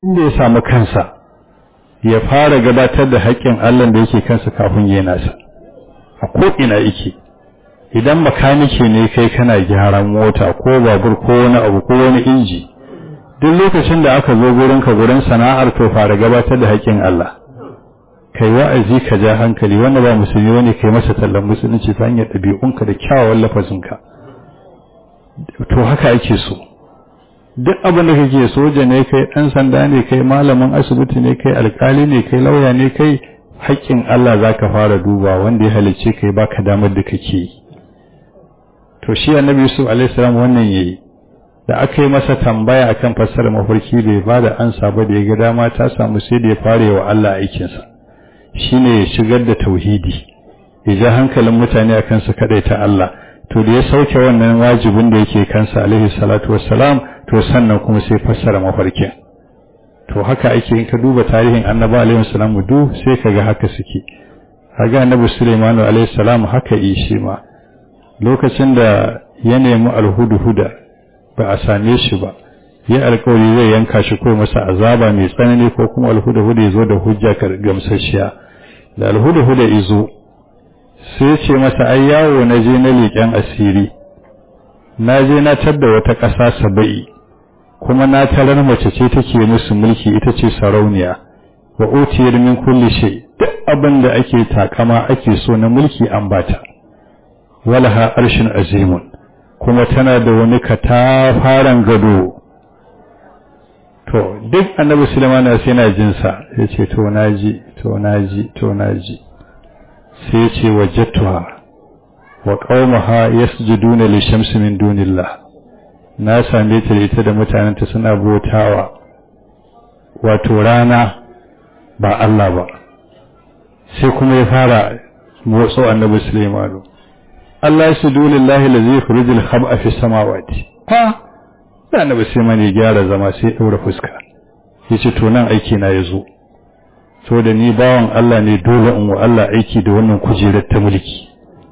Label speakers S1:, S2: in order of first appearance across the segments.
S1: inda ya samu kansa ya fara gabatar da haƙƙin Allah da yake kansa kafin ya nasa a ko'ina yake idan makanike ne kai kana gyaran mota ko babur ko wani abu ko wani inji duk lokacin da aka zo gurinka gurin sana'ar to fara gabatar da haƙƙin Allah kai wa'azi ka ja hankali wanda ba musulmi wani kai masa tallan musulunci ta hanyar ɗabi'unka da kyawawan lafazinka to haka ake so duk abin da kake soja ne kai ɗan sanda ne kai malamin asibiti ne kai alkali ne kai lauya ne kai haƙƙin Allah za ka fara duba wanda ya halicce kai baka damar da kake yi to shi annabi Yusuf alaihi salam wannan yayi da aka yi masa tambaya akan fassarar mafarki bai ba da ansa ba da ya ga dama ta samu sai da ya fara wa Allah aikinsa shine ya shigar da tauhidi ya ja hankalin mutane akan su ta Allah to da ya sauke wannan wajibin da yake kansa alaihi salatu wassalam to sannan kuma sai fassara mafarkin to haka ake in ka duba tarihin annabi alaihi salam du sai kaga haka suke kaga annabi Sulaiman alaihi salam haka yi shi ma lokacin da ya nemi alhudu-huda ba a same shi ba ya alkawari zai yanka shi ko masa azaba mai tsanani ko kuma alhuda-huda ya zo da hujja gamsasshiya da alhuda-huda izo sai ce masa ai yawo na je na leƙen asiri na je na tadda wata ƙasa saba'i kuma na tarar mace ce take musu mulki ita ce sarauniya wa utiyar min kulli shay duk abin da ake takama ake so na mulki an bata walaha arshin azimun kuma tana da wani katafaren gado to duk annabi Sulaiman sai yana jin sa yace to naji to naji to naji sai yace wajadtuha wa qaumaha yasjuduna li shamsi min dunillah na same ta da ita da mutanenta suna bautawa wato rana ba Allah ba sai kuma ya fara motso annabi Sulaiman Allah ya sudu lillahi lazi yukhrijul khab'a fi samawati ha da annabi sai mani gyara zama sai daura fuska yace to nan aiki na yazo so da ni bawan Allah ne dole in wa Allah aiki da wannan kujerar ta mulki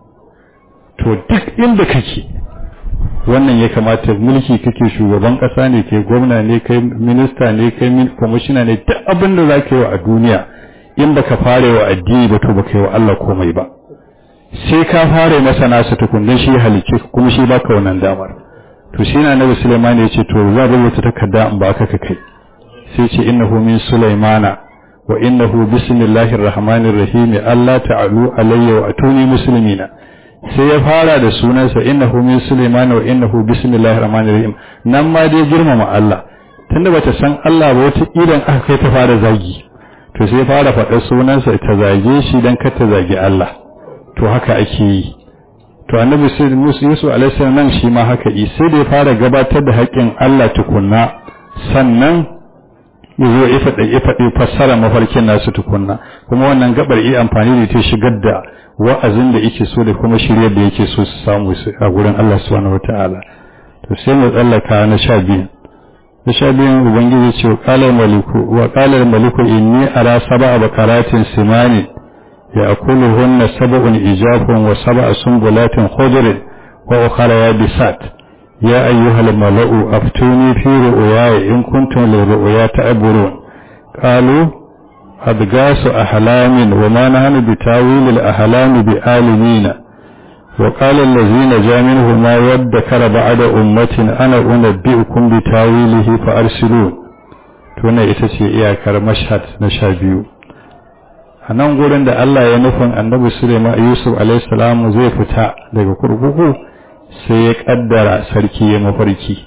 S1: to duk inda kake wannan ya kamata mulki kake shugaban kasa ne kai gwamna ne kai minista ne kai commissioner ne duk abin da zaka yi wa a duniya in baka fare wa addini ba to baka yi wa Allah komai ba sai ka fara masa nasa tukundan shi halicce kuma shi baka wannan damar to shi na nabi Sulaiman ya ce to za rubuta takarda in baka ka kai sai ce innahu min Sulaimana wa innahu bismillahir rahmanir rahim Allah ta'alu alayya wa atuni muslimina sai ya fara da sunansa innahu min Sulaimana wa innahu bismillahir rahmanir rahim nan ma dai girmama Allah tunda bata san Allah ba wata idan aka kai ta fara zagi to sai fara faɗar sunansa ta zage shi dan kar ta zagi Allah to haka ake yi to annabi Musa Yusuf alaihi nan shi ma haka yi sai da ya fara gabatar da haƙƙin Allah tukunna sannan yazo ya faɗa ya faɗi fassara mafarkin nasu tukunna kuma wannan gabar yi amfani da ta shigar da wa'azin da yake so da kuma shiryar da yake so su samu a gurin Allah subhanahu wataala to sai mu tsallaka na sha biyu na sha biyun ubangiji ce wa qala maliku wa qala maliku inni ara sab'a bakaratin simani يأكلهن سبع إجاف وسبع سنبلات خضر وأخرى يابسات يا أيها الملأ أفتوني في رؤياي إن كنتم للرؤيا تعبرون قالوا أضغاث أحلام وما نحن بتاويل الأحلام بآلمين وقال الذين جاء منه ما يدكر بعد أمة أنا أنبئكم بتاويله فأرسلون تuna ita ce iyakar mashhad na sha biyu a nan gurin da Allah ya nufin annabi Suleiman Yusuf alaihissalam zai fita daga kurkuku sai ya kaddara sarki ya mafarki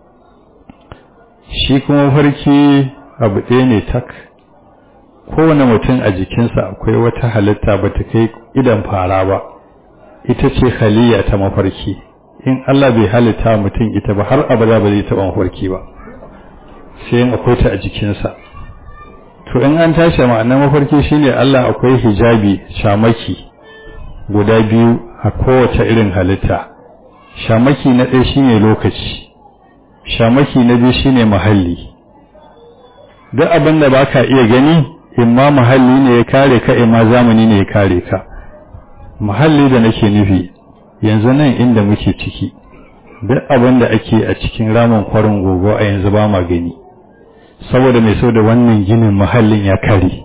S1: shi kuma mafarki abu ɗaya ne tak kowane mutum a jikinsa akwai wata halitta ba ta kai idan fara ba ita ce haliya ta mafarki in Allah bai halitta mutum ita ba har abada ba zai taɓa mafarki ba sai in akwai ta a jikinsa to in an tashi ma'anar mafarki shine Allah akwai hijabi shamaki guda biyu a kowace irin halitta shamaki na ɗaya shine lokaci shamaki na biyu shine mahalli duk abin da baka iya gani imma mahalli ne ya kare ka imma zamani ne ya kare ka mahalli da nake nufi yanzu nan inda muke ciki duk abin da ake a cikin ramin kwarin gogo a yanzu ba ma gani saboda mai sau da wannan ginin mahallin ya kare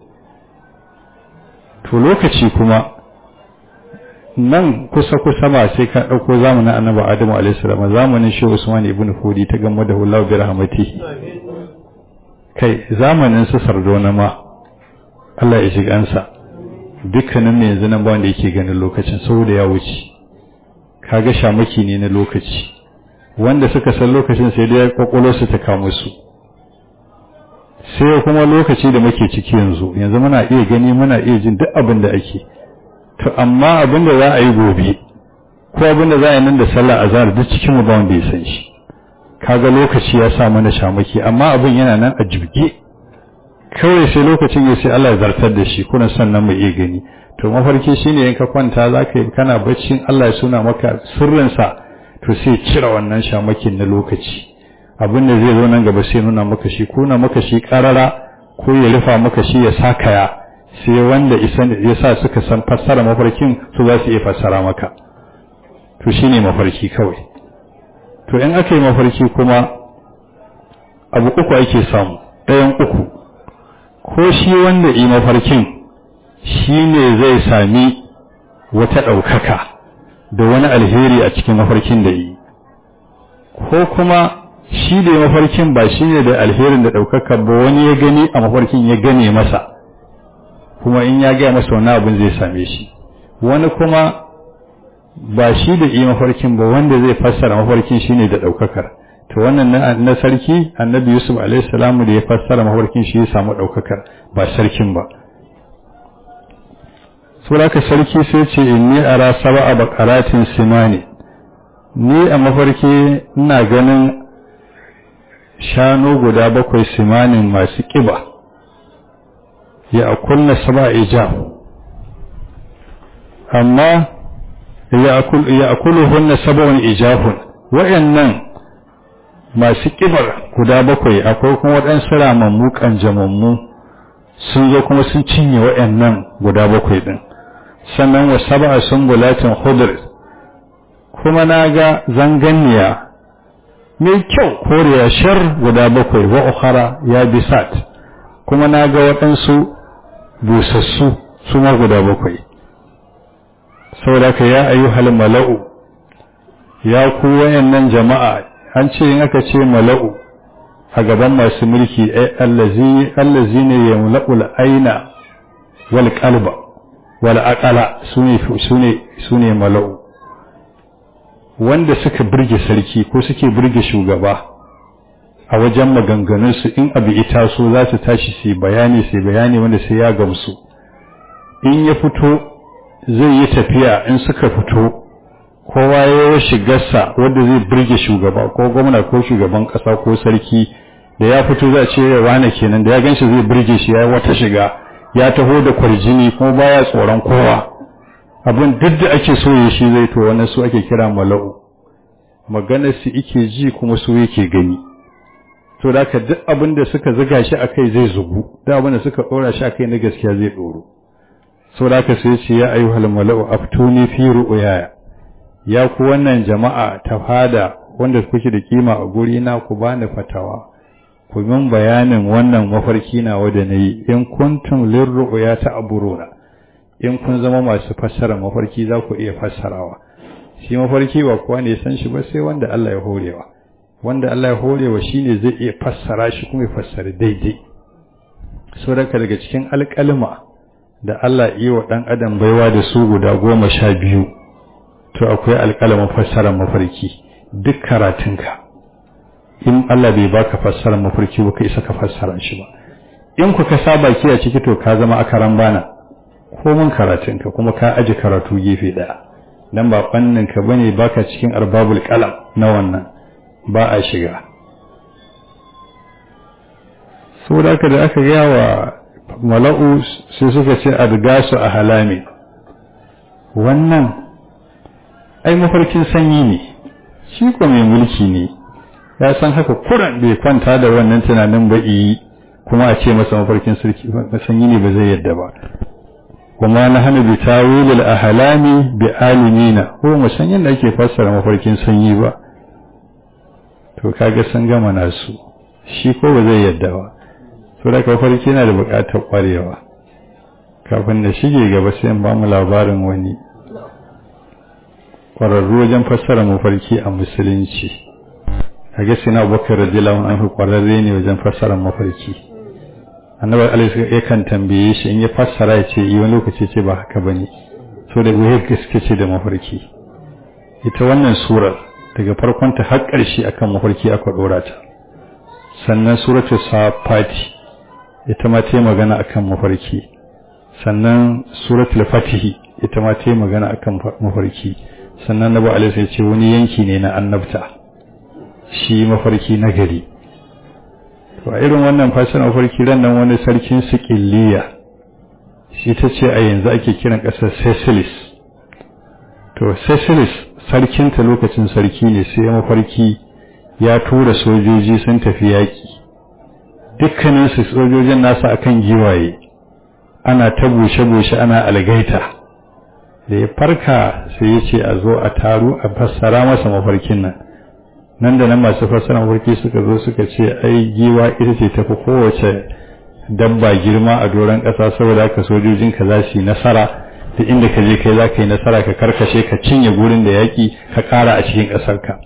S1: to lokaci kuma nan kusa-kusa ba sai ka ɗauko zamanin annabi adamu alaihissalam zamanin shi usman ibn hudi ta gama da hullahu bi rahmatihi kai zamanin su sardona ma Allah ya shiga ansa dukkanin ne yanzu nan ba wanda yake ganin lokacin saboda ya wuce kaga shamaki ne na lokaci wanda suka san lokacin sai dai kwakwalo su ta kamo su sai kuma lokaci da muke ciki yanzu yanzu muna iya gani muna iya jin duk abin da ake to amma abin da za a yi gobe ko abin da za a yi nan da sallah azhar duk cikin mu ba wanda ya san shi kaga lokaci ya sa mana shamaki amma abin yana nan a jibge kawai sai lokacin ya sai Allah ya zartar da shi kuna sannan mu iya gani to mafarki shine in ka kwanta zaka yi kana baccin Allah ya suna maka sirrin sa to sai cire wannan shamakin na lokaci abin da zai zo nan gaba sai nuna maka shi kuna maka shi karara ko ya rufa maka shi ya sakaya sai wanda ya sa suka san fassara mafarkin su za su iya fassara maka to shine mafarki kawai to in aka yi mafarki kuma abu uku ake samu ɗayan uku ko shi wanda yi mafarkin shi ne zai sami wata ɗaukaka da wani alheri a cikin mafarkin da yi ko kuma shi da mafarkin ba shi ne da alherin da ɗaukaka ba wani ya gani a mafarkin ya gane masa kuma in ya gaya masa wani abin zai same shi wani kuma ba shi da yi mafarkin ba wanda zai fassara mafarkin shi ne da ɗaukakar to wannan na sarki annabi yusuf alaihissalamu da ya fassara mafarkin shi ya samu ɗaukakar ba sarkin ba suraka sarki sai ce inni ara saba a bakaratin simani ni a mafarki ina ganin shanu guda bakwai simanin masu ƙiba ya akulna saba ijab amma ya akulu hunna sabon ijahun wa'annan masu ƙibar guda bakwai akwai kuma waɗansu ramammu ƙanjamammu sun zo kuma sun cinye wa'annan guda bakwai ɗin sannan wa saba'a sun gulatin hudur kuma na ga zanganniya mai kyau koriya shar guda bakwai wa ukhara ya bisat kuma na ga waɗansu busassu su ma guda bakwai saboda ka ya ayyuhal mala'u ya ku wayannan jama'a an ce in aka ce mala'u a gaban masu mulki allazi allazi ne ya mula'ul aina wal qalba wal aqala sune sune sune mala'u wanda suka burge sarki ko suke burge shugaba a wajen maganganunsu in abu ita so za su tashi su bayani su bayani wanda sai ya gamsu in ya fito zai yi tafiya in suka fito kowa ya yi shigarsa wanda zai burge shugaba ko gwamna ko shugaban kasa ko sarki da ya fito za a ce ya wane kenan da ya ganshi zai burge shi ya yi wata shiga ya taho da kwarjini kuma baya tsoron kowa abin duk da ake so ya shi zai to wannan su ake kira mala'u maganar su ike ji kuma su yake gani to da ka duk abin da suka zuga shi akai zai zugu duk abin da suka dora shi akai na gaskiya zai doro so da ka sai ce ya ayyuhal mala'u aftuni fi ru'yaya ya ku wannan jama'a ta fada wanda kuke da kima a guri na ku bani fatawa ku min bayanin wannan mafarki na wanda nayi in kuntum lirru'ya ta aburuna in kun zama masu fassara mafarki za ku iya fassarawa shi mafarki ba kowa ne san shi ba sai wanda Allah ya horewa wanda Allah ya horewa shine zai iya fassara shi kuma ya fassara daidai saboda daga cikin alƙalma da Allah yi wa ɗan adam baiwa da su guda goma sha biyu to akwai alƙalamin fassarar mafarki duk karatunka in Allah bai baka fassarar mafarki ba ka isa ka fassara shi ba in ku ka saba ki a ciki to ka zama akaran bana komin karatunka kuma ka aji karatu gefe ɗaya dan ba fannin ka bane baka cikin arbabul qalam na wannan ba a shiga saboda haka da aka gaya wa mala'u sai suka ce adgasu a halami wannan ai mafarkin sanyi ne shi ko mai mulki ne ya san haka kuran bai kwanta da wannan tunanin ba yi kuma a ce masa mafarkin sanyi ne ba zai yadda ba kuma na hana bi tawilil ahlami bi alimina ko mu san yadda ake fassara mafarkin sanyi ba to kaga sun gama nasu shi ko ba zai yadda ba so da mafarki yana da buƙatar ƙwarewa kafin da shige gaba sai in ba mu labarin wani ƙwararru wajen fassara mafarki a musulunci a gaske na abubakar radiyallahu anhu ƙwararre ne wajen fassara mafarki annabi alaihi yakan tambaye shi in ya fassara ya ce yi wani lokaci ce ba haka bane so da wayar gaske ce da mafarki ita wannan surar daga farkon ta har ƙarshe akan mafarki aka dora ta sannan suratul safati ita ma ta magana akan mafarki sannan suratul fatihi ita ma ta magana akan mafarki sannan nabi alaihi ya ce wani yanki ne na annabta shi mafarki na gari to a irin wannan fashin mafarki ran nan wani sarkin sikiliya shi ta ce a yanzu ake kiran ƙasar Cecilis to Cecilis sarkinta lokacin sarki ne sai mafarki ya tura sojoji sun tafi yaƙi dukkaninsu sojojin nasa akan giwaye ana ta bushe-bushe ana algaita da ya farka sai ya ce a zo a taru a fassara masa mafarkin nan nan da nan masu fassara mafarki suka zo suka ce ai giwa ita ce tafi kowace dabba girma a doron ƙasa saboda haka sojojinka za su yi nasara da inda ka je kai za ka yi nasara ka karkashe ka cinye gurin da yaƙi ka ƙara a cikin ƙasarka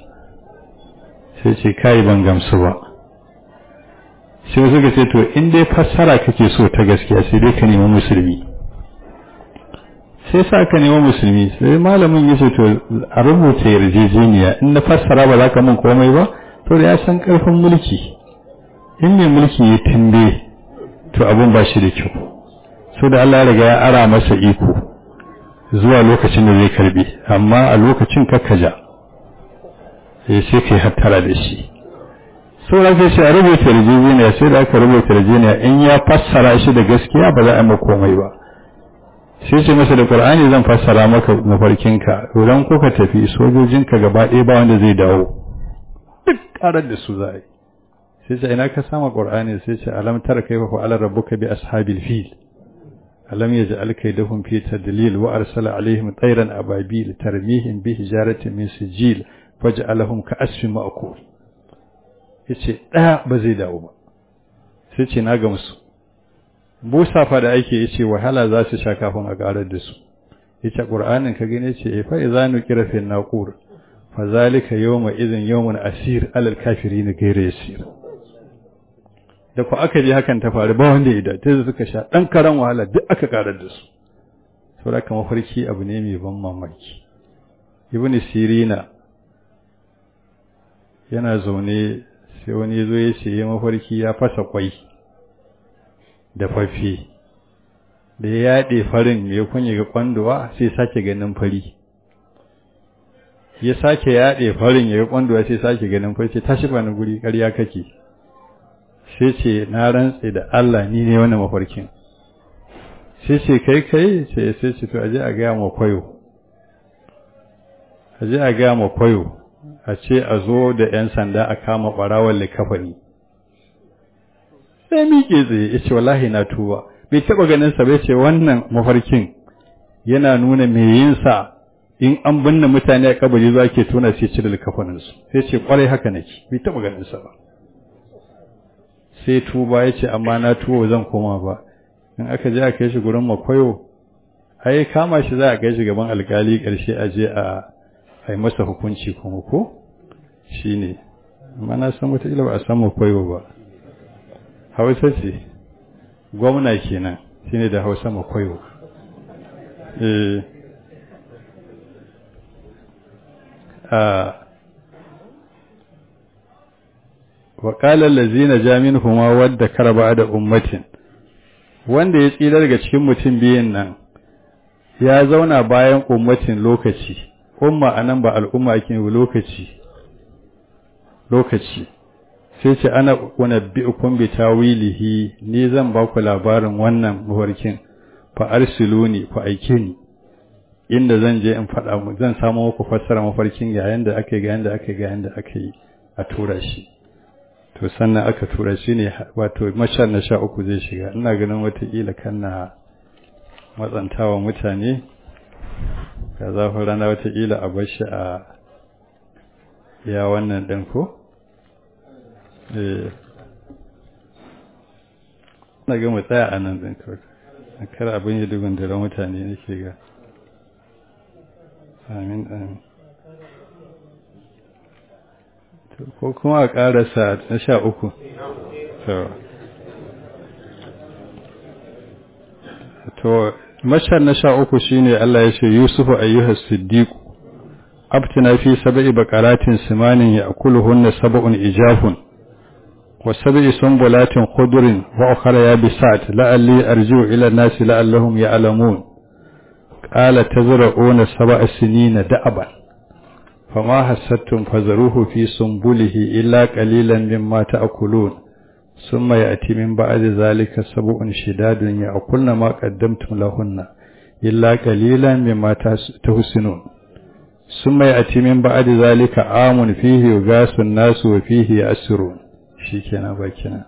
S1: sai ce kai ban gamsu ba sai suka ce to in dai fassara kake so ta gaskiya sai dai ka nemi musulmi sai sa ka nemi musulmi sai malamin ya ce to a rubuta yarjejeniya in na fassara ba za ka min komai ba to da ya san ƙarfin mulki in mai mulki ya tambaye to abun ba shi da kyau so da Allah ya riga ya ara masa iko zuwa lokacin da zai karbi amma a lokacin kakkaja sai sai kai hattara da shi so da sai a rubuta yarjejeniya sai da aka rubuta yarjejeniya in ya fassara shi da gaskiya ba za a yi komai ba sai ce masa da Qur'ani zan fassara maka mafarkinka idan kuka tafi sojojinka gaba ɗaya ba wanda zai dawo duk karar da su za a yi sai ce ina ka sama qur'ani sai ce alam tara kayfa fa'ala rabbuka bi ashabil fil alam yaj'al kaydahum fi tadlil wa arsala alaihim tayran ababil tarmihim bi hijaratin min sijil faj'alahum ka'asfin ma'kul yace daya ba zai dawo ba sai ce na gamsu busa fa da ake yace wahala za su sha kafin a karar da su yace qur'anin ka gane ce fa idza nuqira fi naqur fa zalika yawma idhin yawmun asir alal kafirin ghayra yasir da ku aka je hakan ta faru ba wanda ya dace suka sha dan karan wahala duk aka karar da su saboda kuma farki abu ne mai ban mamaki ibn sirina yana zaune sai wani ya zo ya ce ya mafarki ya fasa kwai da fafi da ya yaɗe farin ya kunye ga kwanduwa sai sake ganin fari ya sake yaɗe farin ya ga kwanduwa sai sake ganin fari ce tashi ba ni guri ƙarya kake sai ce na rantse da Allah ni ne wannan mafarkin sai ce kai kai sai sai ce to aje a gaya ma kwayo aje a gaya ma kwayo a ce a zo da yan sanda a kama barawon likafani sai miƙe tsaye ya ce wallahi na tuba bai taɓa ganin sa bai ce wannan mafarkin yana nuna me yin sa in an binne mutane a kabari za ke tona sai cire likafaninsu sai ce kwarai haka nake bai taɓa ganin sa ba sai tuba ya ce amma na tuwo zan koma ba in aka je a kai shi gurin makwayo ai kama shi za a kai shi gaban alkali ƙarshe a je a yi masa hukunci kuma ko shi ne amma na san wataƙila ba a san makwayo ba hausa ce gwamna kenan shi ne da hausa makwayo eh وقال الذين جاء منهما ود كرب da ummatin wanda ya tsira daga cikin mutum biyan nan ya zauna bayan ummatin lokaci umma anan ba al'umma ake lokaci lokaci sai ce ana unabbi'ukum bi tawilihi ni zan ba ku labarin wannan mafarkin fa arsiluni fa aike ni inda zan je in faɗa mu zan samu muku fassara mafarkin ga yanda ake ga yanda ake ga yanda ake yi a tura shi to sannan aka tura shi ne wato mashar na sha uku zai shiga ina ganin watakila kan na matsantawa mutane ga zafin rana watakila a bar shi a ya wannan ɗin ko na ga mu tsaya a nan ɗin kawai a kar abin ya dugun da mutane nake ga amin amin ko kuma a ƙarasa na sha uku to mashar na sha uku shine Allah ya ce Yusufu ayyuhas siddiq abtina fi sab'i baqaratin simanin ya'kuluhunna sab'un ijafun wa sab'i sunbulatin khudrin wa ukhra yabisat la'alli arji'u ila an-nasi la'allahum ya'lamun qala tazra'una sab'a sinina da'aban fama hasattum fazaruhu fi sunbulihi illa qalilan mimma ta'kulun ثم يأتي من بعد ذلك سبع شداد يأكلن ما قدمتم لهن إلا قليلا مما تحسنون ثم يأتي من بعد ذلك عام فيه يغاث الناس وفيه يأسرون shikenan bakina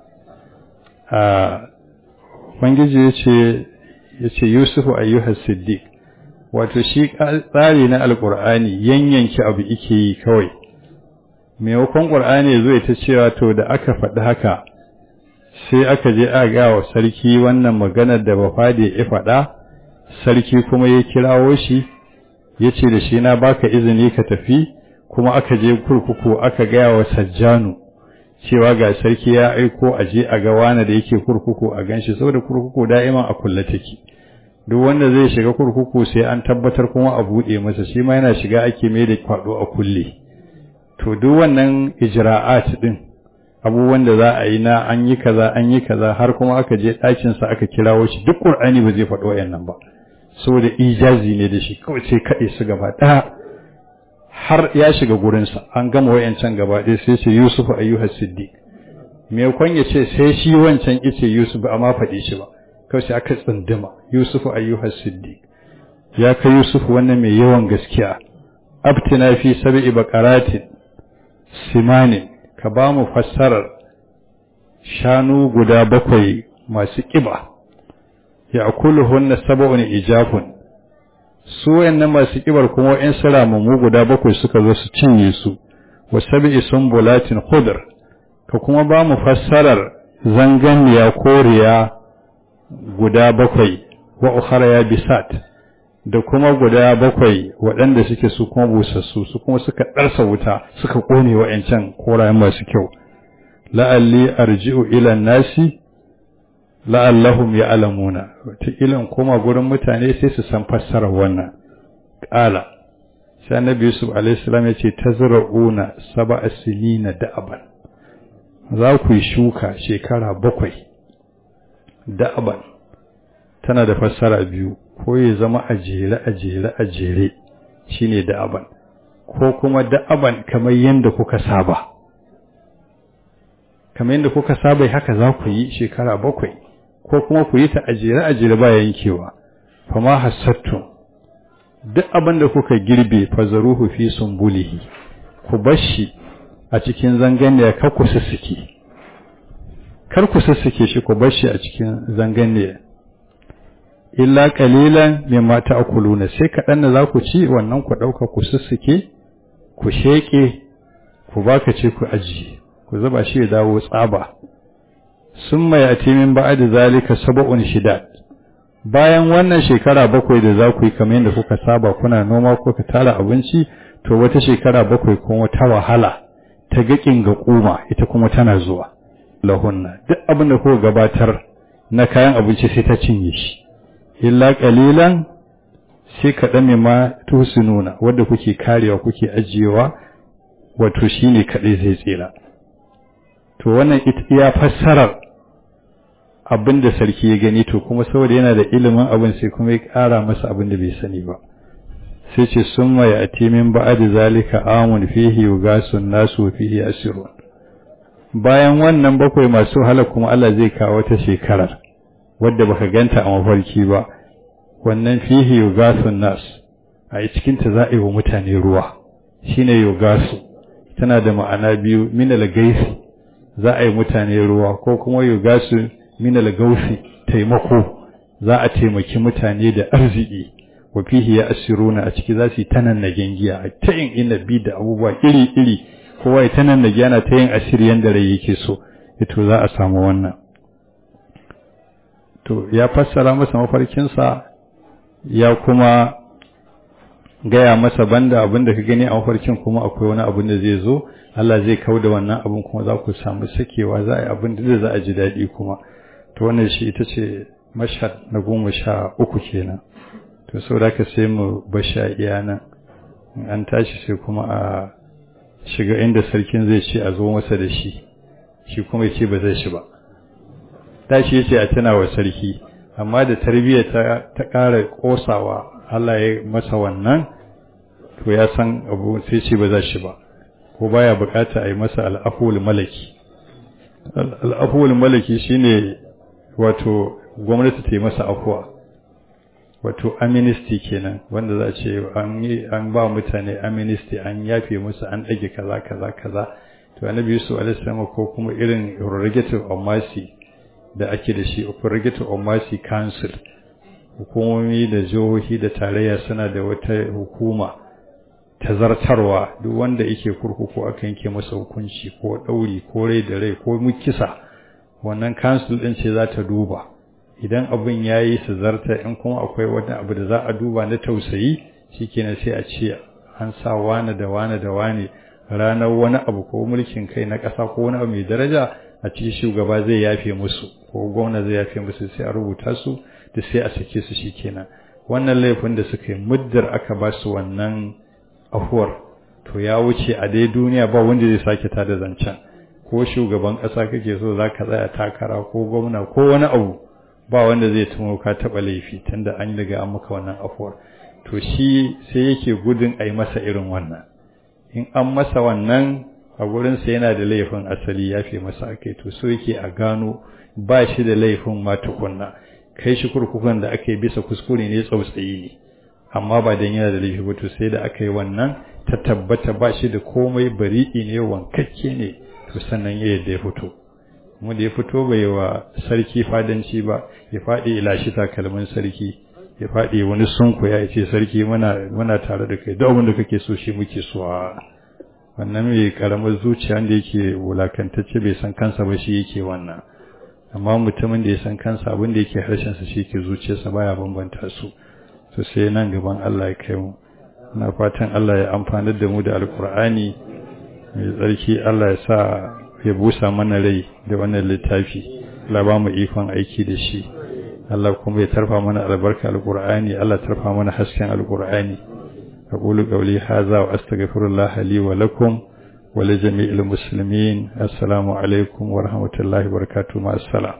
S1: a Ubangiji ya ce ya ce Yusufu ayyuhas siddiq wato shi tsari na alkur'ani yanyanki abu ike yi kawai maimakon ƙur'ani zo ta cewa to da aka faɗi haka sai aka je a ga wa sarki wannan maganar da bafade ya faɗa sarki kuma ya kirawo shi ya ce da shi na baka izini ka tafi kuma aka je kurkuku aka gaya wa sajjanu cewa ga sarki ya aiko a je a ga wani da yake kurkuku a ganshi saboda kurkuku da'iman a kulle take duk wanda zai shiga kurkuku sai an tabbatar kuma a buɗe masa shi ma yana shiga ake mai da kwaɗo a kulle to duk wannan ijra'at din abubuwan da za a yi na an yi kaza an yi kaza har kuma aka je ɗakinsa aka kirawo shi duk ƙur'ani ba zai faɗo wayannan ba saboda ijazi ne da shi kawai sai kaɗe su gaba ɗaya har ya shiga gurinsa an gama wayancan gaba ɗaya sai ce yusuf ayyuha siddiq me kwan ya ce sai shi wancan ice yusuf amma faɗi shi ba kawai sai aka tsunduma yusuf ayyuha siddiq ya kai yusuf wannan mai yawan gaskiya abtina fi sab'i baqaratin simanin ka ba mu fassarar shanu guda bakwai masu ƙiba ya hunna saba'un ijafun su wayannan masu ƙibar kuma in mu guda bakwai suka zo su cinye su wa sab'i sumbulatin khudr ka kuma ba mu fassarar zanganiya koriya guda bakwai wa ukhra ya bisat da kuma guda bakwai waɗanda suke su kuma busassu su kuma suka ɗarsa wuta suka ƙone wa'yancan korayen masu kyau la'alli arji'u ilan nasi la'allahum ya alamuna wata ilan koma gurin mutane sai su san fassarar wannan ƙala sai annabi yusuf alaihissalam ya ce ta zira'una saba sinina da'aban za ku yi shuka shekara bakwai da'aban tana da fassara biyu ko ya zama a jere a jere a jere shine da'aban ko kuma da'aban kamar yadda kuka saba kamar yadda kuka saba haka za ku yi shekara bakwai ko kuma ku yi ta a jere a jere ba yankewa fama hassattu duk abin da kuka girbe fazaruhu fi sumbulihi ku bashi a cikin zanganiya kar ku sussuke kar ku sussuke shi ku bashi a cikin zanganiya illa qalilan mimma ta'kuluna sai kaɗan da za ku ci wannan ku ɗauka ku sussuke ku sheƙe ku baka ce ku ajiye ku zuba shi ya dawo tsaba summa yati min ba'da zalika sab'un shidad bayan wannan shekara bakwai da za ku yi kamar yadda kuka saba kuna noma ko ka tara abinci to wata shekara bakwai kuma ta wahala ta gaƙin ga kuma ita kuma tana zuwa lahunna duk abin da kuka gabatar na kayan abinci sai ta cinye shi illa qalilan sai kaɗan mai ma tusinuna wadda kuke karewa kuke ajiyewa wato shine kaɗai zai tsira to wannan ya fassarar abin da sarki ya gani to kuma saboda yana da ilimin abin sai kuma ya ƙara masa abin da bai sani ba sai ce sun mai a timin ba'ad zalika amun fihi yugasun nasu fihi asirun bayan wannan bakwai masu wahala kuma Allah zai kawo wata shekarar wadda baka ganta a mafarki ba wannan fihi yugasun nas a cikin ta za a yi wa mutane ruwa shine yugasu tana da ma'ana biyu minal gaisi za a yi mutane ruwa ko kuma yugasu minal gausi taimako za a taimaki mutane da arziki wa fihi ya asiruna a ciki za su yi tanan na gengiya a ta yin inabi da abubuwa iri-iri kowa ya tanan na gyana ta yin asiri yanda rai yake so ito za a samu wannan to ya fassara masa mafarkinsa ya kuma gaya masa banda abin da ka gani a mafarkin kuma akwai wani abin da zai zo Allah zai kau da wannan abin kuma za ku samu sakewa za a yi abin da za a ji daɗi kuma to wannan shi ita ce mashhad na goma sha uku kenan to sau da ka sai mu basha iya nan an tashi sai kuma a shiga inda sarkin zai ce a zo masa da shi shi kuma ya ce ba zai shi ba tashi ya ce a tana wa sarki amma da tarbiyya ta ƙara ƙosawa Allah ya masa wannan to ya san abu sai ce ba za shi ba ko baya bukata a yi masa al'aful malaki al'aful malaki shine wato gwamnati ta yi masa afuwa wato amnesty kenan wanda za a ce an yi an ba mutane amnesty an yafe musu an ɗage kaza kaza kaza to annabi Yusuf alaihi ko kuma irin prerogative of mercy da ake da shi prerogative of mercy council hukumomi da jihohi da tarayya suna da wata hukuma ta zartarwa duk wanda yake kurkuku aka yanke masa hukunci ko ɗauri ko rai da rai ko mukisa wannan council ɗin ce za ta duba idan abin ya yi su zarta in kuma akwai wani abu da za a duba na tausayi shikenan sai a ce an sa wane da wane da wane ranar wani abu ko mulkin kai na ƙasa ko wani abu mai daraja a cikin shugaba zai yafe musu ko gwamna zai yafe musu sai a rubuta su da sai a sake su shikenan wannan laifin da suka yi muddar aka ba su wannan afuwar to ya wuce a dai duniya ba wanda zai sake ta da zancen ko shugaban ƙasa kake so za ka tsaya takara ko gwamna ko wani abu ba wanda zai tumo ka taɓa laifi tunda an riga an maka wannan afuwar to shi sai yake gudun a yi masa irin wannan in an masa wannan a gurinsa yana da laifin asali ya fi masa akai to so yake a gano ba shi da laifin ma tukunna kai shi kurkukan da aka yi bisa kuskure ne tsautsayi ne amma ba dan yana da laifi ba to sai da aka yi wannan ta tabbata ba shi da komai bari'i ne wankakke ne to sannan ya yadda ya fito kuma da ya fito bai wa sarki fadanci ba ya faɗi ilashi takalmin sarki ya faɗi wani sunku ya ce sarki muna muna tare da kai duk abin da kake so shi muke so a wannan mai karamar zuciya da yake wulakantacce bai san kansa ba shi yake wannan amma mutumin da ya san kansa abin da yake harshen sa shi ke zuciyarsa baya bambanta su to sai nan gaban Allah ya kai mu na fatan Allah ya amfanar da mu da alkur'ani mai tsarki Allah ya sa ya busa mana rai da wannan littafi Allah ba mu ikon aiki da shi Allah kuma ya tarfa mana albarka alqur'ani Allah tarfa mana hasken alqur'ani aqulu qawli hadha wa astaghfirullah li wa lakum wa li jami'il muslimin assalamu alaikum wa rahmatullahi wa barakatuh ma assalam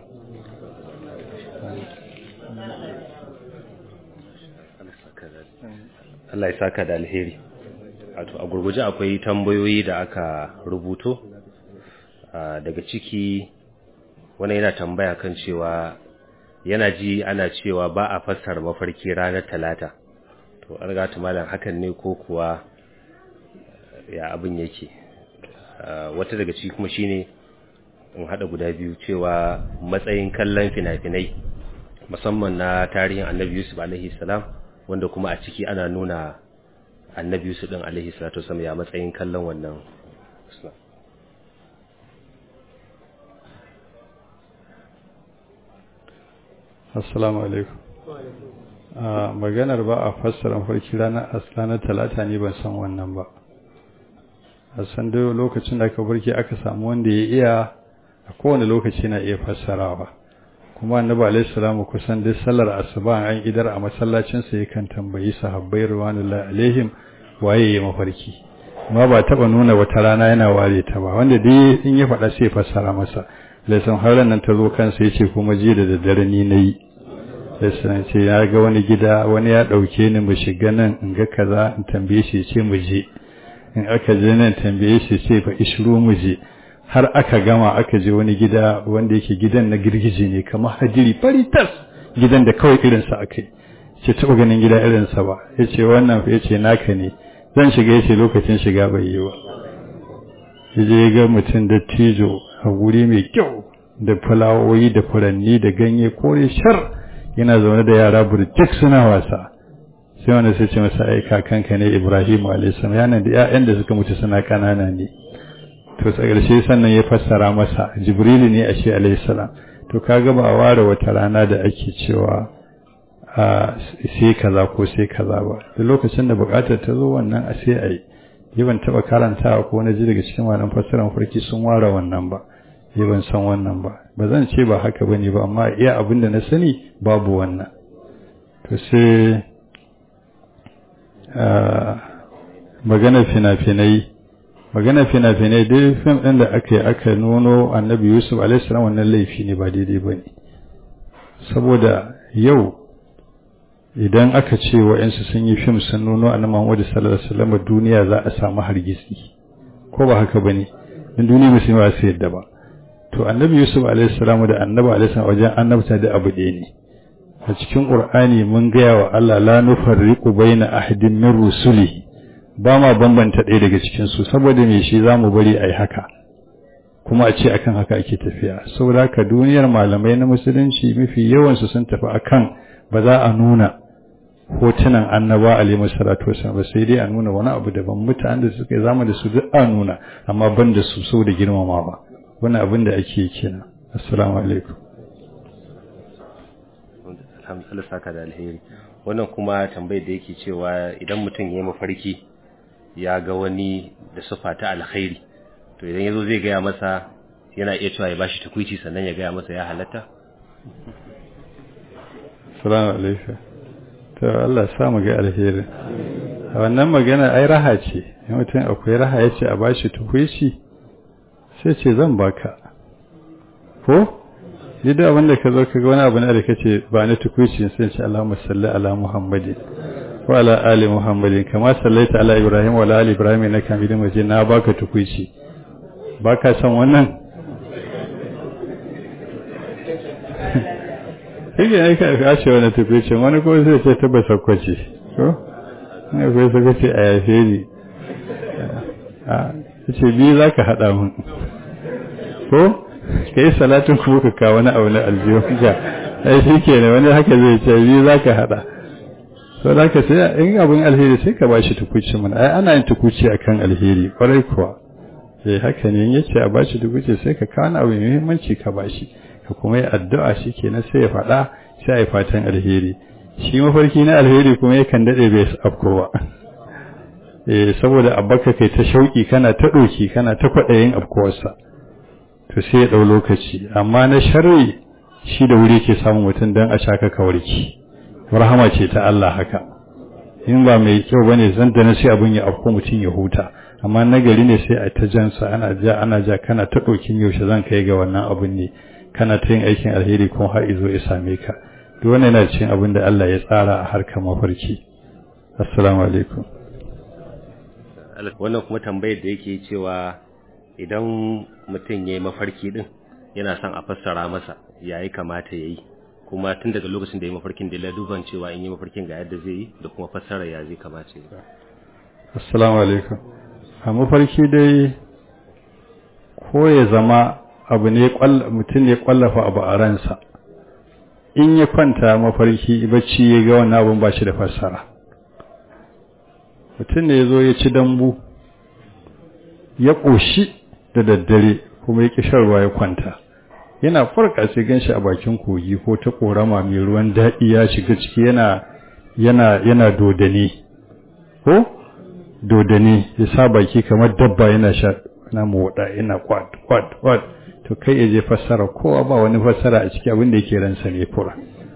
S2: Allah ya saka da alheri wato a gurguje akwai tambayoyi da aka rubuto daga ciki wani yana tambaya kan cewa yana ji ana cewa ba a fassara mafarki ranar talata to an gata malam hakan ne ko kuwa ya abin yake wata daga ciki kuma shine in hada guda biyu cewa matsayin kallon fina-finai musamman na tarihin annabi yusuf alaihi salam wanda kuma a ciki ana nuna annabi yusuf din alaihi salatu wasallam ya matsayin kallon wannan
S1: assalamu alaikum maganar ba a fassara farki ranar ranar talata ne ban san wannan ba a san dai lokacin da aka barke aka samu wanda ya iya a kowane lokaci na iya fassarawa kuma annabi alaihi salamu kusan duk sallar asuba an idar a masallacin sa yakan tambayi sahabbai ruwanullahi alaihim waye ya mafarki amma ba taba nuna wata rana yana ware ta ba wanda dai in ya faɗa sai fassara masa laisan har nan ta zo kansa yace kuma ji da daddare ni nayi laisan ce ya ga wani gida wani ya dauke ni mu shiga nan in ga kaza in tambaye shi ce mu je in aka je nan tambaye shi ce fa ishru mu je har aka gama aka je wani gida wanda yake gidan na girgije ne kamar hajiri fari tas gidan da kawai irinsa aka yi ce taɓa ganin gida irinsa ba ya ce wannan ya ce naka ne zan shiga ya ce lokacin shiga bai yi ba ya je ga mutum da tijo a guri mai kyau da fulawoyi da furanni da ganye kore shar yana zaune da yara burjik suna wasa sai wanda sai ce masa ai kakanka ne ibrahim a.s. yana da 'ya'yan da suka mutu suna ƙanana ne to a ƙarshe sannan ya fassara masa jibrilu ne a shi alaihissalam to kaga ba a ware wata rana da ake cewa a sai kaza ko sai kaza ba da lokacin da bukatar ta zo wannan a sai a yi yi ban taɓa karantawa ko na ji daga cikin malaman fassarar farki sun ware wannan ba yi ban san wannan ba ba zan ce ba haka bane ba amma iya abin da na sani babu wannan to sai magana fina-finai magana fina-finai dai fim ɗin da aka yi aka nuno annabi yusuf alaihissalam wannan laifi ne ba daidai ba ne saboda yau idan aka ce wa'yansu sun yi fim sun nuno annabi muhammadu sallallahu alaihi wasallam duniya za a samu hargitsi ko ba haka ba ne in duniya musulmi ba su yadda ba to annabi yusuf alaihissalam da annabi alaihissalam wajen annabta da abu ɗaya ne a cikin qur'ani mun gaya wa Allah la nufarriqu baina ahadin min rusuli ba ma bambanta ɗaya daga cikin su saboda me shi zamu bari ai haka kuma a ce akan haka ake tafiya saboda haka duniyar malamai na musulunci mafi yawan su sun tafi akan ba za a nuna hotunan annaba alaihi salatu wasallam ba sai dai a nuna wani abu daban mutanen da suka zama da su duk a nuna amma ban da su saboda girmamawa wannan abin da ake kenan assalamu alaikum
S2: alhamdulillah saka da alheri wannan kuma tambayar da yake cewa idan mutum ya yi mafarki ya ga wani da sufa ta alkhairi to idan yazo zai gaya masa yana iya cewa ya bashi takwici sannan ya gaya masa ya halatta
S1: assalamu alaikum to Allah sa mu ga alheri wannan magana ai raha ce mutum akwai raha yace a bashi takwici sai ce zan baka ko ni da wanda ka zo ka ga wani abu ne da kace ba ni tukuici sai ce Allahumma salli ala Muhammadin wa ala ali Muhammadin kama sallaita ala Ibrahim wa ala ali Ibrahim innaka Hamidum Majid na baka tukuici baka san wannan Kike ne ka ka ce wani tukuici wani ko sai ce ta basakwace ko ne ko sai ka ce a yafe ni a ce bi zaka hada mun ko ka yi salatin kuma ka kawo wani abu na aljihunka ai shi ke ne wani haka zai ce biyu za ka haɗa so da ka sai in abin alheri sai ka bashi tukuci mana ai ana yin tukuci akan alheri kwarai kuwa eh haka ne in yace a bashi tukuci sai ka kawo abu mai muhimmanci ka bashi ka kuma yi addu'a shi ke na sai ya faɗa sai a yi fatan alheri shi mafarki na alheri kuma yakan daɗe bai afko ba eh saboda abbaka kai ta shauki kana ta ɗoki kana ta kwaɗayin afkuwarsa to sai ya ɗau lokaci amma na sharri shi da wuri ke samun mutum don a shaka kawarki rahama ce ta Allah haka in ba mai kyau bane zan da na sai abin ya afko mutum ya huta amma nagari ne sai a ta jansa ana ja ana ja kana ta ɗokin yaushe zan kai ga wannan abin ne kana ta yin aikin alheri kuma har izo ya same ka duk wannan yana cikin abin da Allah ya tsara a harkar mafarki assalamu alaikum
S2: wannan kuma tambayar da yake cewa idan mutum ya yi mafarki din yana son a fassara masa ya yi kamata ya yi kuma tun daga lokacin da ya yi mafarkin da ya duban cewa in yi mafarkin ga yadda zai yi da kuma fassara ya zai kamata ya yi
S1: assalamu alaikum a mafarki dai ko ya zama abu ne mutum ne kwallafa abu a ransa in ya kwanta mafarki bacci ya ga wannan abun ba shi da fassara mutum ne ya zo ya ci dambu ya ƙoshi da daddare kuma ya ƙi shan ruwa ya kwanta yana farka sai ganshi a bakin kogi ko ta ƙorama mai ruwan daɗi ya shiga ciki yana yana yana dodane ko dodane ya sa baki kamar dabba yana sha na moda yana kwat kwat kwat to kai ya je fassara kowa ba wani fassara a ciki abin da yake ransa ne fura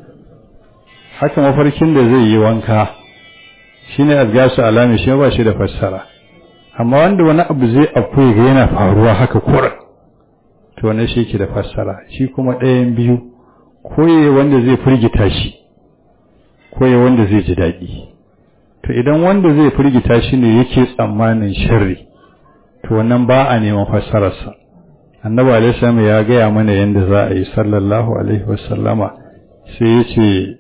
S1: haka mafarkin da zai yi wanka shine azgasu alami shi ba shi da fassara amma wanda wani abu zai akwai ga yana faruwa haka kura to wannan shi yake da fassara shi kuma ɗayan biyu koye wanda zai firgita shi koye wanda zai ji daɗi to idan wanda zai firgita shi ne yake tsammanin sharri to wannan ba a neman fassararsa annabi alaihi ya gaya mana yadda za a yi sallallahu alaihi wasallama sai ya ce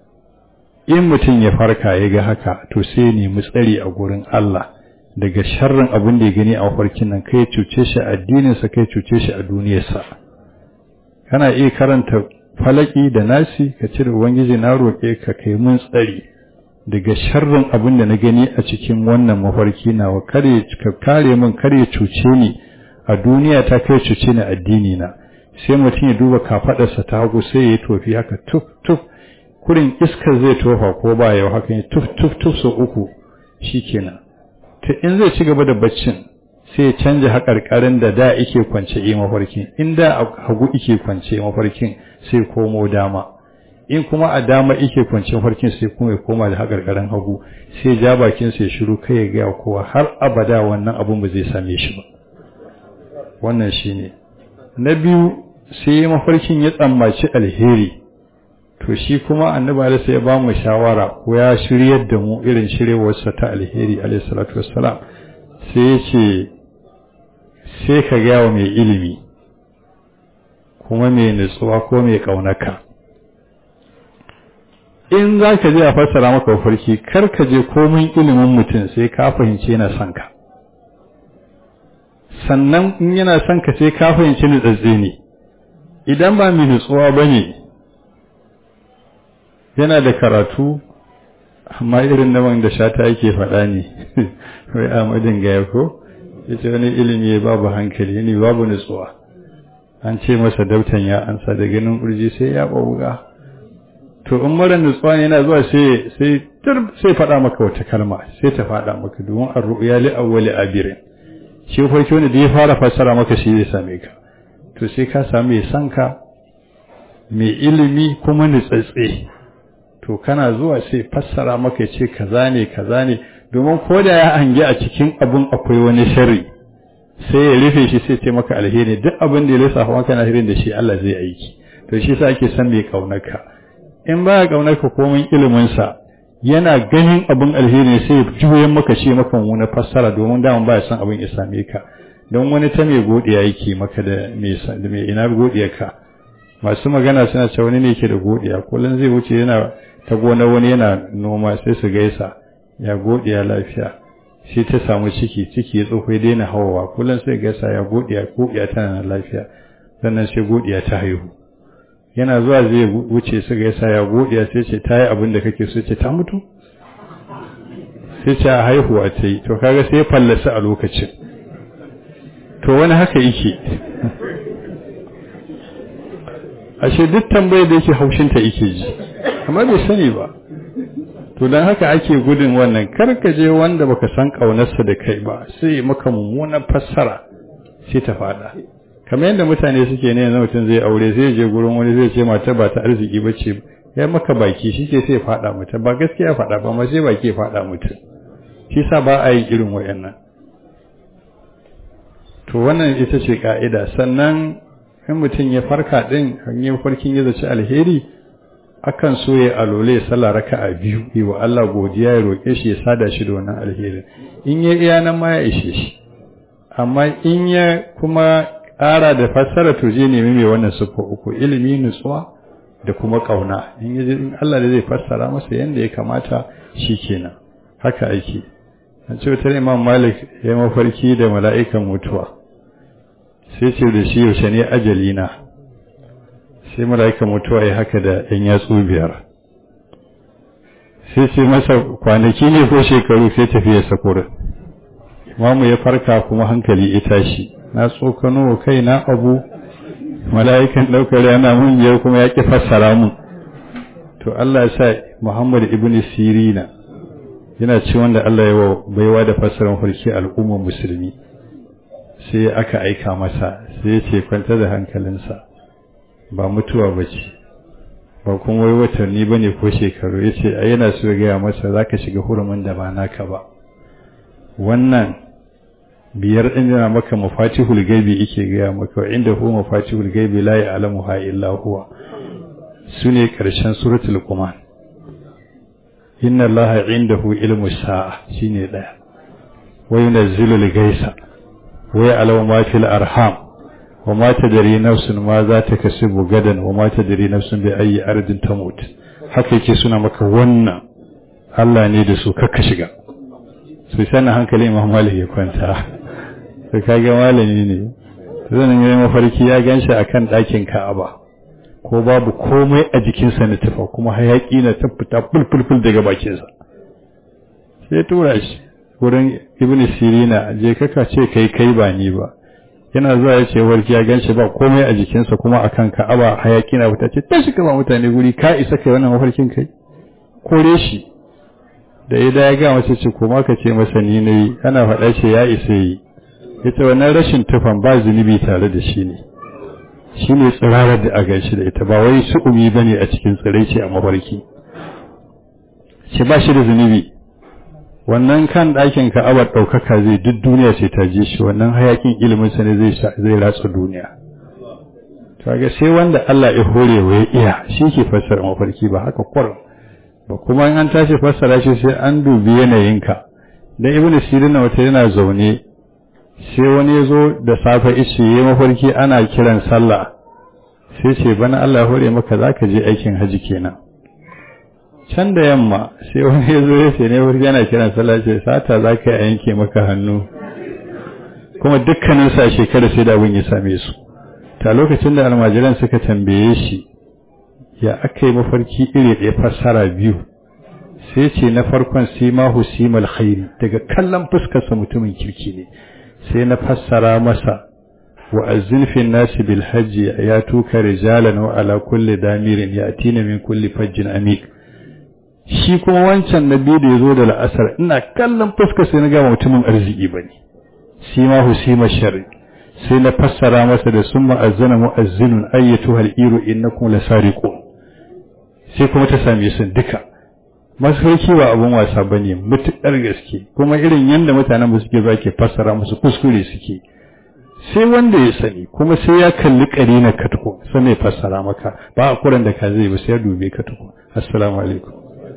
S1: in mutum ya farka ya ga haka to sai ya nemi tsari a gurin Allah daga sharrin abin da ya gani a mafarkin nan kai cuce shi a addininsa kai cuce shi a duniyarsa kana iya karanta falaki da nasi ka ce da ubangiji na roƙe ka kai mun tsari daga sharrin abin da na gani a cikin wannan mafarki nawa kare ka kare min kare cuce ni a duniya ta kai cuce ni addini na sai mutum ya duba kafaɗarsa ta hagu sai ya yi tofi haka tuf tuf kurin iskar zai tofa ko ba yau haka ya tuf tuf tuf sau uku shikenan to in zai ci gaba da baccin sai ya canja haƙarƙarin da da ike kwance yi mafarkin in da hagu ike kwance mafarkin sai komo dama in kuma a dama ike kwance mafarkin sai kuma ya koma da haƙarƙarin hagu sai ja bakin sai shiru kai ya gaya kowa har abada wannan abun ba zai same shi ba wannan shine na biyu sai mafarkin ya tsammaci alheri to shi kuma annabi alaihi sai ya ba mu shawara ko ya shiryar da mu irin shiryewarsa ta alheri alaihi salatu wassalam sai ya ce sai ka gaya wa mai ilimi kuma mai nutsuwa ko mai ƙaunaka in za ka je a fassara maka farki kar ka je komin ilimin mutum sai ka fahimci yana son ka sannan in yana son ka sai ka fahimci nutsatse ne idan ba mai nutsuwa ba ne yana da karatu amma irin naman da shata yake faɗa ne wai amadin gaya ko ita wani ilimi babu hankali ne babu nutsuwa an ce masa dautan ya ansa da ganin urji sai ya ɓauga to in mara nutsuwa ne yana zuwa sai sai sai faɗa maka wata kalma sai ta faɗa maka domin an ru'ya li awwali abirin shi farki wanda da ya fara fassara maka shi zai same ka to sai ka samu mai sanka mai ilimi kuma nutsatse to kana zuwa sai fassara maka ce kaza ne kaza ne domin ko da ya hangi a cikin abun akwai wani sharri sai ya rufe shi sai ce maka alheri duk abin da ya lissafa maka na hirin da shi Allah zai aiki to shi sa ake san mai kaunarka in baya kaunarka komai ilimin sa yana ganin abin alheri sai ya juye maka ce maka wani fassara domin daman baya san abin ya same ka don wani ta mai godiya yake maka da mai ina godiyarka masu magana suna cewa wani ne yake da godiya kullum zai wuce yana ta gona wani yana noma sai su gaisa ya godiya lafiya sai ta samu ciki ciki ya tsofa ya daina hawawa kullum sai gaisa ya godiya godiya tana lafiya sannan sai godiya ta haihu yana zuwa zai wuce su gaisa ya godiya sai ce ta yi abin da kake so ce ta mutu sai ce a haihuwa ta yi to kaga sai fallasa a lokacin to wani haka yake ashe duk tambayar da yake haushinta yake ji amma bai sani ba to dan haka ake gudun wannan karka je wanda baka san kaunarsa da kai ba sai maka mummunan fassara sai ta fada kamar yadda mutane suke ne yanzu mutum zai aure zai je gurin wani zai ce mata ba ta arziki ba ce ya maka baki shi ke sai fada mutum ba gaskiya fada ba ma sai baki ya fada mutum shi sa ba a yi irin wayannan to wannan ita ce ka'ida sannan in mutum ya farka din hanyar farkin ya zaci alheri akan so ya alole ya sallah raka'a biyu yi wa Allah godiya ya roƙe shi ya sada shi da wannan alherin in ya iya nan ma ya ishe shi amma in ya kuma ƙara da fassara to je nemi mai wannan siffa uku ilimi nutsuwa da kuma ƙauna in ya in Allah da zai fassara masa yanda ya kamata shi kenan haka ake a ce wata imam malik ya mafarki da mala'ikan mutuwa sai ce da shi yaushe ne ajalina sai mala'ikan mutuwa ya haka da ‘yan yatsu biyar sai ce masa kwanaki ne ko shekaru sai tafiya sakurin mamu ya farka kuma hankali ya tashi na tsokano kai na abu mala'ikan ɗaukar yana mun yau kuma ya ƙi fassara mun to Allah ya sa Muhammad ibn Sirina yana ci wanda Allah ya baiwa da fassarar farki al'ummar musulmi sai aka aika masa sai ya ce kwanta da hankalinsa ba mutuwa ba ce ba kuma wai watanni ba ne ko shekaru ya ce a yana so gaya masa za ka shiga hurumin da ba naka ba wannan biyar ɗin yana maka mafatihul gaibi yake gaya maka inda hu mafatihul gaibi la ya'lamu ha illa huwa sune ƙarshen suratul quman inna allaha indahu ilmu sa'a shine daya wa yunazzilu al-gaisa wa ya'lamu ma fil arham wa ma tadri nafsun ma za ta kasibu gadan wa ma tadri nafsun bi ayi ardin tamut haka yake suna maka wannan Allah ne da su kakka shiga sai sanin hankali Imam Malik ya kwanta sai kage malami ne zan yi mafarki ya ganshi akan ɗakin Ka'aba ko babu komai a jikinsa na tufa kuma hayaki na tafita fulfulful daga bakinsa sai tura shi wurin ibn sirina je kaka ce kai kai ba ni ba yana zuwa ya ce warki ya ganshi ba komai a jikinsa kuma akan ka'aba hayaki na fita ce tashi kama mutane guri ka isa kai wannan mafarkin kai kore shi da ya da ya ga masa ce kuma ka ce masa ni ne ana faɗa ce ya isa yi yace wannan rashin tufan ba zunubi tare da shi ne shi ne tsirarar da a gaishe da ita ba wai su'umi ba ne a cikin tsirai ce a mafarki ce ba shi da zunubi wannan kan ɗakin ka'abar ɗaukaka zai duk duniya sai ta je shi wannan hayakin ilimin sa ne zai zai ratsa duniya to ga sai wanda Allah ya hore wa ya iya shi ke fassara mafarki ba haka kwar ba kuma in an tashi fassara shi sai an dubi yanayinka dan ibnu sirin wata yana zaune sai wani ya zo da safe ishe ya mafarki ana kiran sallah sai ce bana Allah hore maka za ka je aikin haji kenan can da yamma sai wani ya zo ya ce ne mafarki ana kiran sallah ce sata za ka yanke maka hannu kuma dukkanin sa shekara sai da abin ya same su ta lokacin da almajiran suka tambaye shi ya aka yi mafarki iri ɗaya fassara biyu sai ce na farkon simahu simal khairi daga kallon fuskarsa mutumin kirki ne sai na fassara masa wa azzin nasi bil hajji ya tuka rijalan wa ala kulli damirin yatina min kulli fajjin amik shi kuma wancan nabi da yazo da la'asar ina kallon fuskar sai na ga mutumin arziki bane sima husima sharri sai na fassara masa da summa azzana mu'azzinun ayyatu hal iru innakum lasariqun sai kuma ta same su duka masauki ba abun wasa ba ne mutuƙar gaske kuma irin yadda mutanen ba suke ba ke fassara musu kuskure suke sai wanda ya sani kuma sai ya kalli ƙari na katuko sai mai fassara maka ba a kuran da ka zai ba sai ya dube katuko assalamu alaikum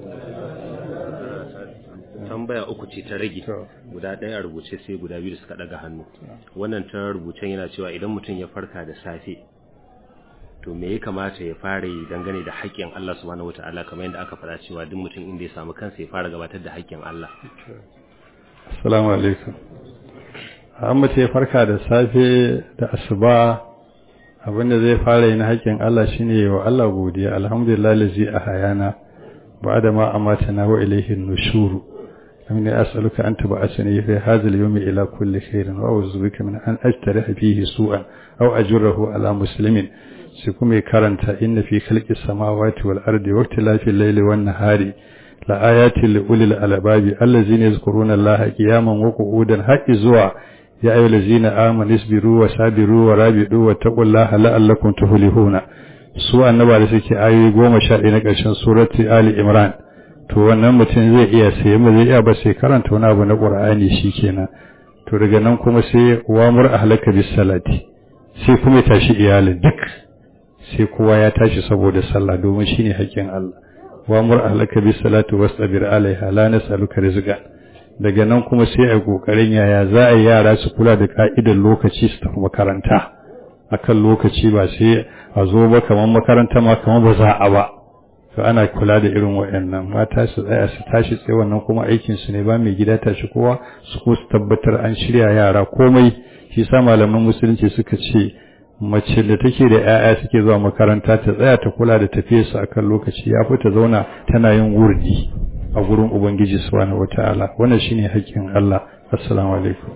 S2: tambaya uku ce ta rage guda ɗaya a rubuce sai guda biyu da suka ɗaga hannu wannan ta rubucen yana cewa idan mutum ya farka da safe to me ya kamata ya fara yi dangane da haƙƙin Allah subhanahu wata'ala kamar yadda aka faɗa cewa duk mutum inda ya samu kansa ya fara gabatar da haƙƙin Allah
S1: assalamu alaikum an mace ya farka da safe da asuba abinda zai fara yi na haƙƙin Allah shine wa Allah godiya alhamdulillah lazi a hayana ba'da ma amatana wa ilayhi nushuru أمني أسألك أن تبعثني في هذا اليوم إلى كل خير وأعوذ بك من أن أجترح فيه سوءا أو أجره على مسلم sai kuma ya karanta inna fi khalqis samawati wal ardi wa ikhtilafil layli wan nahari la ayatin li ulil albabi allazina yazkuruna allaha qiyaman wa qu'udan haqqi zuwa ya ayyuhallazina amanu isbiru wa sabiru wa rabidu wa taqullaha la'allakum tuflihuna su annaba da suke ayoyi 11 na ƙarshen surati ali imran to wannan mutum zai iya sai mu zai iya ba sai karanta wani abu na qur'ani shikenan to daga nan kuma sai wamur ahlaka bis salati sai kuma ya tashi iyalin duk sai kowa ya tashi saboda sallah domin shine haƙƙin Allah wa mur ahlaka bis salatu wastabir alaiha la nas'aluka rizqan daga nan kuma sai a kokarin yaya za a yi yara su kula da ka'idar lokaci su tafi makaranta akan lokaci ba sai a zo ba kamar makaranta ma kamar ba za a ba to ana kula da irin waɗannan mata su tsaya su tashi tsaye wannan kuma aikin su ne ba mai gida tashi kowa su ko su tabbatar an shirya yara komai shi sa malaman musulunci suka ce mace da take da 'ya'ya suke zuwa makaranta ta tsaya ta kula da tafiyarsu a kan lokaci ya fi ta zauna tana yin wurdi a gurin ubangiji subhanahu wata'ala wannan shine haƙƙin Allah assalamu alaikum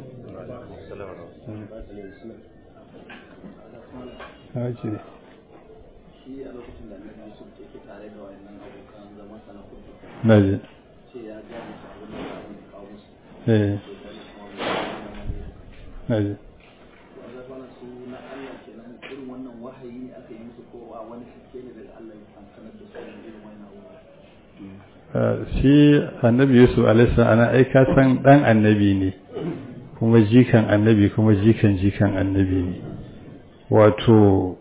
S1: Naji. Eh. Naji. shi annabi yusuf alaihissalam ana aika san dan annabi ne kuma jikan annabi kuma jikan jikan annabi ne wato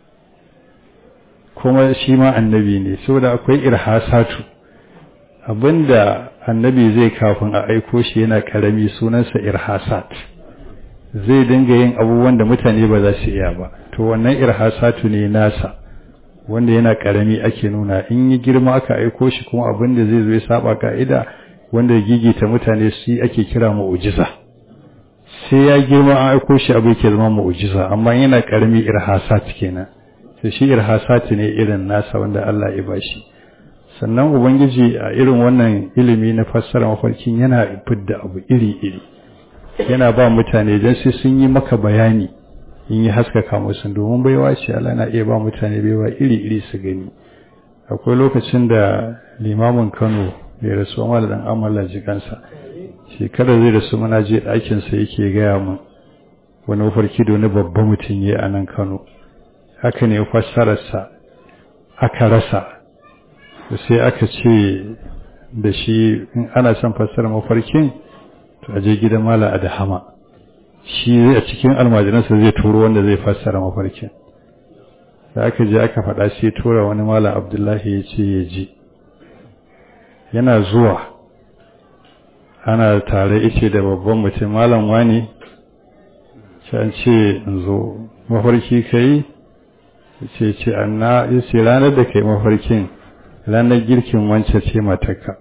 S1: kuma shi ma annabi ne saboda akwai irhasatu abinda annabi zai kafin a aiko shi yana karami sunansa irhasat zai dinga yin abubuwan da mutane ba za su iya ba to wannan irhasatu ne nasa wanda yana karami ake nuna in yi girma aka aiko shi kuma abin da zai zo ya saba ka'ida wanda ya gigita mutane su ake kira mu'ujiza sai ya girma an aiko shi abu yake zama mu'ujiza amma yana karami irhasat kenan sai shi irhasat ne irin nasa wanda Allah ya bashi sannan ubangiji a irin wannan ilimi na fassara mafarkin yana fidda abu iri iri yana ba mutane dan sai sun yi maka bayani in yi haskaka musu domin baiwa ce Allah na iya ba mutane baiwa iri-iri su gani akwai lokacin da limamin Kano bai rasu amma da dan amala jikansa shekara zai rasu muna je ɗakin sa yake gaya min wani mafarki da wani babban mutum ya a nan Kano haka ne fassararsa aka rasa sai aka ce da shi in ana son fassara mafarkin to a je gidan mala adahama shi a cikin almajiransa zai turo wanda zai fassara mafarkin da aka je aka faɗa sai tura wani mala abdullahi ya ce ya ji yana zuwa ana tare ice da babban mutum malam wani can ce in zo mafarki kai ce ce anna ya ce ranar da kai mafarkin ranar girkin wancan ce matarka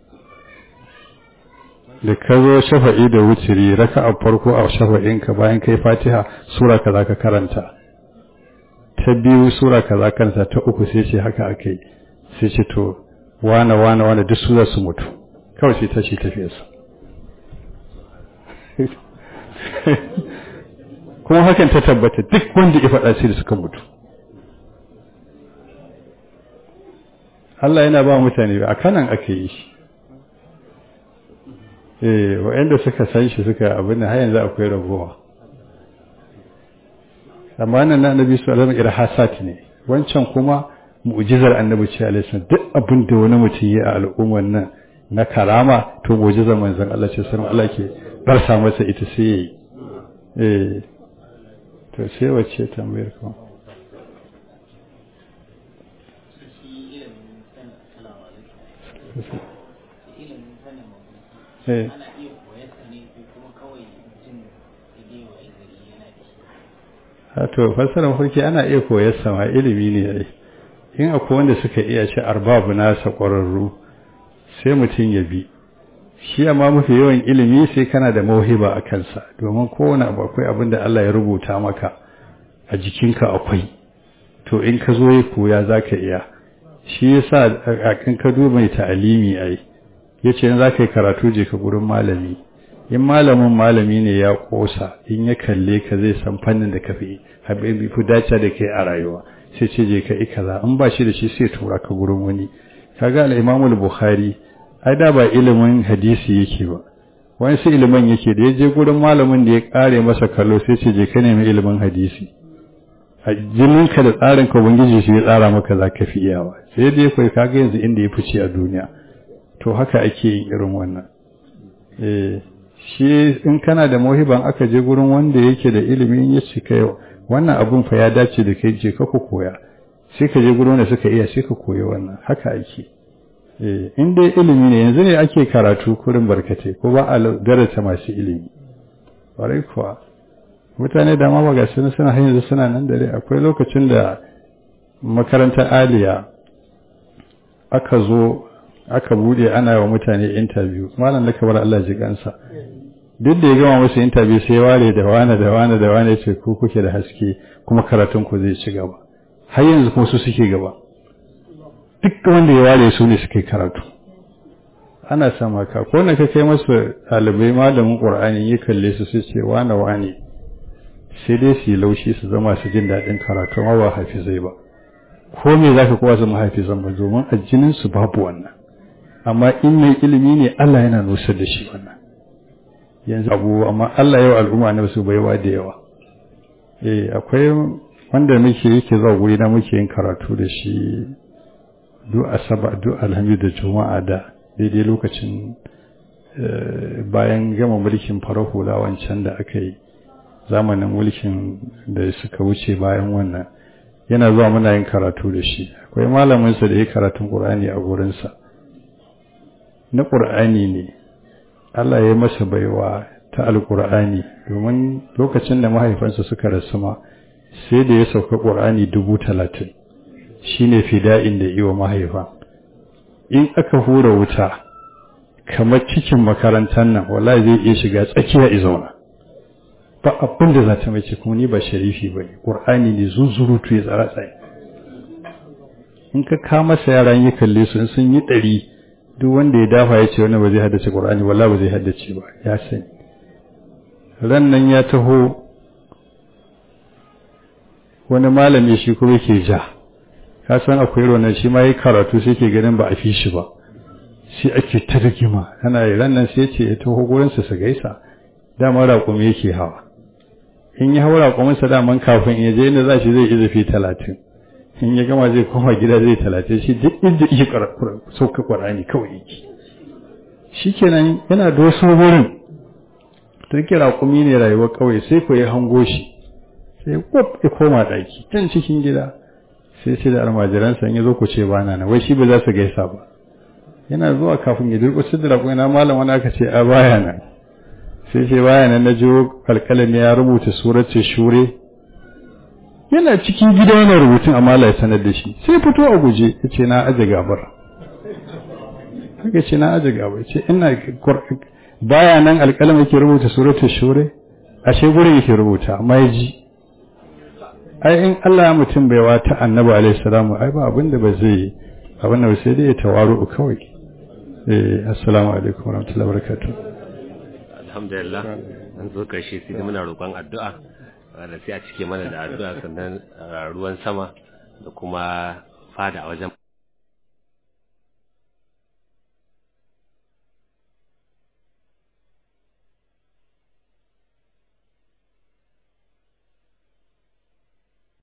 S1: da ka zo shafa'i da wuturi raka a farko a shafa'inka bayan kai fatiha sura ka za ka karanta ta biyu sura ka za karanta ta uku sai ce haka aka yi sai ce to wane wane wane duk su za su mutu kawai sai ta ce tafiyarsa kuma hakan ta tabbata duk wanda ya faɗa sai da suka mutu Allah yana ba mutane a kanan aka yi shi eh waɗanda suka san shi suka abin da har yanzu akwai ragowa amma nan na annabi sallallahu alaihi wasallam irhasat ne wancan kuma mu'jizar annabi ce alaihi duk abin da wani mutum ya a al'ummar nan na karama to mu'jizar manzon Allah ce sallallahu Allah ke barsa masa ita sai yayi eh to sai wacce tambayar kuma Eh. to fassarar mafarki ana iya koyar sama ilimi ne yayi in akwai wanda suka iya ce arbabu nasa ƙwararru sai mutum ya bi shi amma mafi yawan ilimi sai kana da mauhiba a kansa domin kowane abu akwai abin da Allah ya rubuta maka a jikinka akwai to in ka zo ya koya za ka iya shi yasa in ka duba mai ta'alimi ai yace in za ka yi karatu je ka gurin malami in malamin malami ne ya kosa in ya kalle ka zai san fannin da ka fi habibi fi dace da kai a rayuwa sai ce je ka yi kaza in ba shi da shi sai tura ka gurin wani kaga al-Imam al-Bukhari ai da ba ilimin hadisi yake ba wani sai ilimin yake da ya je gurin malamin da ya kare masa kallo sai ce je ka nemi ilimin hadisi a jininka da tsarin ka ubangiji shi ya tsara maka za ka fi iyawa sai dai kai kaga yanzu inda ya fice a duniya to haka ake yin irin wannan eh shi in kana da mohiban aka je gurin wanda yake da ilimin ya ce kai wannan abun fa ya dace da kai je ka ku koya sai ka je gurin wanda suka iya sai ka koyi wannan haka ake eh in dai ilimi ne yanzu ne ake karatu kurin barkatai ko ba a darasa masu ilimi ƙwarai kuwa mutane da ma baga suna suna hanyar suna nan dare akwai lokacin da makarantar aliya aka zo aka bude ana wa mutane interview malam da kabar Allah ji kansa duk da ya gama musu interview sai ware da wane da wane da wane ce ku kuke da haske kuma karatun ku zai ci gaba har yanzu kuma su suke gaba duk wanda ya ware su ne suke karatu ana sama ka ko na ka kai masu ɗalibai malamin ƙur'ani ya kalle su sai ce wane wane sai dai su yi laushi su zama su jin daɗin karatu amma ba hafizai ba ko me za ka kowa zama hafizan ba domin a jinin su babu wannan amma in mai ilimi ne Allah yana nusar da shi wannan yanzu abu amma Allah yau al'umma na su baiwa da yawa eh akwai wanda muke yake zuwa guri na muke yin karatu da shi duk asaba duk alhamdu da juma'a da daidai lokacin bayan gama mulkin farar hula wancan da aka yi zamanin mulkin da suka wuce bayan wannan yana zuwa muna yin karatu da shi akwai malaminsa da ya karatun ƙur'ani a gurinsa na ƙur'ani ne Allah ya yi masa baiwa ta alƙur'ani domin lokacin da mahaifansa suka rasu ma sai da ya sauka ƙur'ani dubu talatin shi ne fida'in da iwa mahaifa in aka hura wuta kamar cikin makarantar nan wallahi zai iya shiga tsakiya izauna ba abin da za ta mace kuma ni ba sharifi ba ne ƙur'ani ne zunzurutu ya tsara tsaye in ka kama masa yaran yi kalle su in sun yi ɗari duk wanda ya dafa ya ce wani ba zai haddace ƙur'ani walla ba zai haddace ba ya sani ran nan ya taho wani malami shi kuma yake ja ka san akwai wannan shi ma yi karatu sai ke ganin ba a fi shi ba sai ake ta rigima ana yi ran nan sai ce ya taho gurinsa su gaisa dama raƙumi yake hawa in ya hawa raƙuminsa daman kafin ya je inda za shi zai izafi talatin in ya gama zai koma gida zai talatin shi duk inda iya sauka ƙwarani kawai yake shi kenan yana doso wurin to yake raƙumi ne rayuwar kawai sai ko ya hango shi sai kwaf ya koma ɗaki can cikin gida sai sai da almajiransa ya zo ku ce ba na wai shi ba za su gaisa ba yana zuwa kafin ya durƙusa da raƙumi na malam wani aka ce a baya nan sai sai baya nan na jiwo alƙalami ya rubuta suratul shure yana cikin gida yana rubutun amma Allah ya sanar da shi sai fito a guje ya ce na aje gabar haka ce na aje gabar ce ina baya nan alƙalami yake rubuta suratul shure ashe gurin yake rubuta amma ya ji ai in Allah ya mutum bai wata annabi alaihi salamu ai ba abin da ba zai yi abin da sai dai ya tawaru kawai eh assalamu alaikum warahmatullahi wabarakatuh
S2: alhamdulillah an zo karshe sai muna roƙon addu'a da sai a cike mana da addu'a sannan ruwan sama da kuma fada a wajen